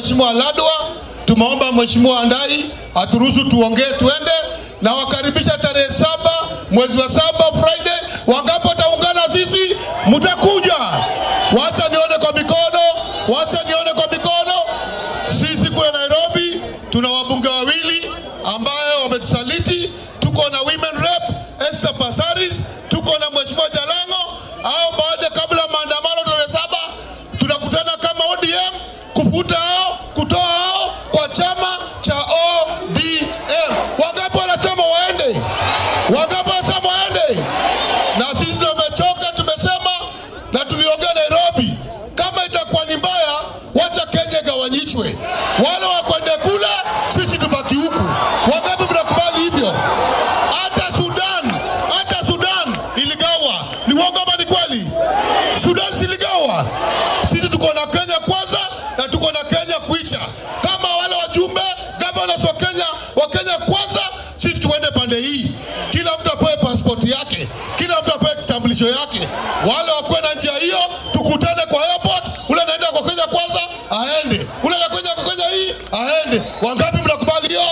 Mheshimiwa Ladwa, tumeomba Mheshimiwa Andai aturuhusu tuongee tuende na wakaribisha tarehe saba mwezi wa saba Friday. Wangapi wataungana sisi? Mtakuja? Wacha nione kwa mikono, wacha nione kwa mikono. Sisi kule Nairobi tuna wabunge wawili ambayo wametusaliti. Tuko na women rep Esther Passaris, tuko na Mheshimiwa Jalango. Au baada kabla ya maandamano tarehe saba tunakutana kama ODM kufuta hao, kutoa hao kwa chama cha ODM. Wangapi wanasema waende? Wangapi wanasema waende? Na sisi tumechoka, tumesema na tuliongea Nairobi, kama itakuwa ni mbaya, wacha Kenya igawanyishwe, wale wakwende kule, sisi tubaki huku. Wangapi mnakubali hivyo? Hata Sudan, hata Sudan iligawa. Ni uongo ama ni kweli? Sudan ziligawa. Sisi tuko na Kenya kwanza na tuko na Kenya kuisha. Kama wale wajumbe governors wa Kenya wa Kenya kwanza, sisi tuende pande hii, kila mtu apewe pasipoti yake, kila mtu apewe kitambulisho yake. Wale wakuwe na njia hiyo, tukutane kwa airport. Ule anaenda kwa Kenya kwanza aende, ule anakwenda kwa Kenya hii aende. Wangapi mnakubali hiyo?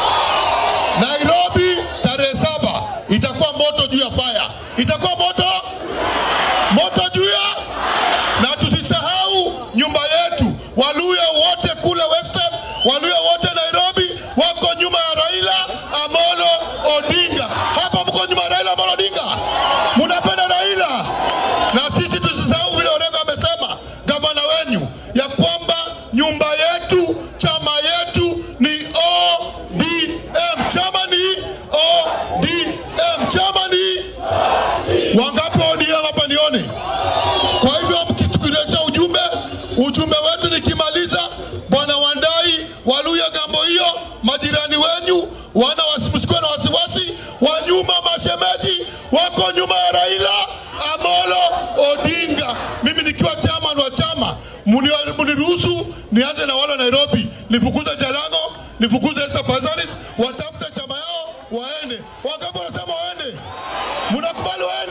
Nairobi tarehe saba itakuwa moto juu ya fire, itakuwa moto moto juu ya na tusisahau nyumba yetu. Waluya wote kule Western, Waluya wote Nairobi wako nyuma ya Raila Amolo Odinga. Hapa mko nyuma ya Raila Amolo Odinga, munapenda Raila. Na sisi tusisahau vile Orengo amesema, gavana wenyu, ya kwamba nyumba yetu, chama yetu ni ODM. Chama ni ODM, chama ni wangapi wa ODM hapa nione? Kwa hivyo mkitukiletea ujumbe, ujumbe wetu nikimaliza, bwana Wandai, Waluya gambo hiyo, majirani wenyu wana wasi- msikuwe na wasiwasi, wa nyuma mashemeji wako nyuma ya Raila Amolo Odinga. Mimi nikiwa chairman wa chama, muni- muniruhusu nianze na wale wa Nairobi, nifukuze Jalango, nifukuze Esther Passaris, watafute chama yao waende. Wangapi wanasema waende? Mnakubali waende?